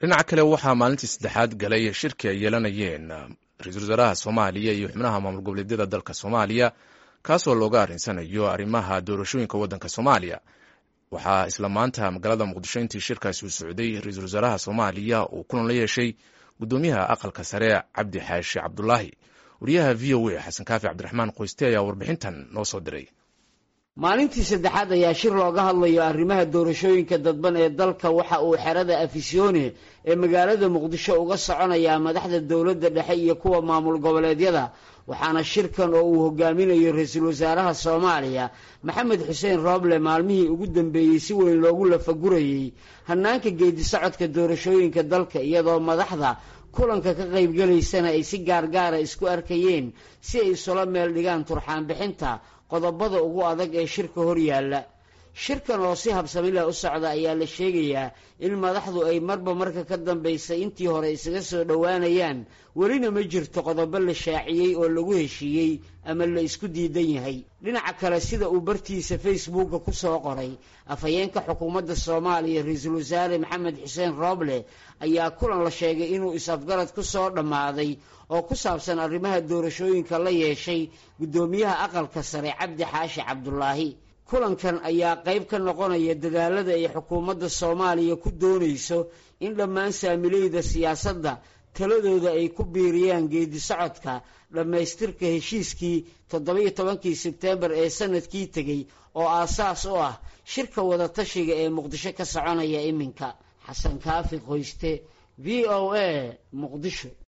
dhinaca kale waxaa maalintii saddexaad galay shirki ay yeelanayeen ra-iisul wasaaraha soomaaliya iyo xubnaha maamul goboleedyada dalka soomaaliya kaasoo looga arrinsanayo arrimaha doorashooyinka waddanka soomaaliya waxaa isla maanta magaalada muqdisho intii shirkaasi uu socday ra-iisul wasaaraha soomaaliya uu kulan la yeeshay guddoomiyaha aqalka sare cabdi xaashi cabdulaahi wariyaha v o a xasan kaafi cabdiraxmaan qoyste ayaa warbixintan noo soo diray maalintii saddexaad ayaa shir looga hadlayo arrimaha doorashooyinka dadban ee dalka waxa uu xerada afisyoone ee magaalada muqdisho uga soconayaa madaxda dowladda dhexe iyo kuwa maamul goboleedyada waxaana shirkan oo uu hogaaminayo ra-iisul wasaaraha soomaaliya maxamed xuseen rooble maalmihii ugu dambeeyey si weyn loogu lafagurayey hannaanka geedi socodka doorashooyinka dalka iyadoo madaxda kulanka ka qaybgelaysana ay si gaargaara isku arkayeen si ay isula meel dhigaan turxaan bixinta qodobada ugu adag ee shirka hor yaalla shirkan oo si habsamileh u socda ayaa la sheegayaa in madaxdu ay marba marka ka dambaysa intii hore isaga soo dhowaanayaan welina ma jirto qodobo la shaaciyey oo lagu heshiiyey ama la isku diidan yahay dhinaca kale sida uu bartiisa facebooka ku soo qoray afhayeenka xukuumadda soomaaliya ra-iisul wasaare maxamed xuseen rooble ayaa kulan la sheegay inuu is-afgarad ku soo dhammaaday oo ku saabsan arrimaha doorashooyinka la yeeshay guddoomiyaha aqalka sare cabdi xaashi cabdulaahi kulankan ayaa qayb ka noqonaya dadaalada ay xukuumadda soomaaliya ku doonayso in dhammaan saamileyda siyaasadda taladooda ay ku biiriyaan geedi socodka dhammaystirka heshiiskii toddoba-iyo tobankii sebteembar ee sanadkii tegey oo aasaas u ah shirka wadatashiga ee muqdisho ka soconaya iminka xasan kaafi qoyste v o a muqdisho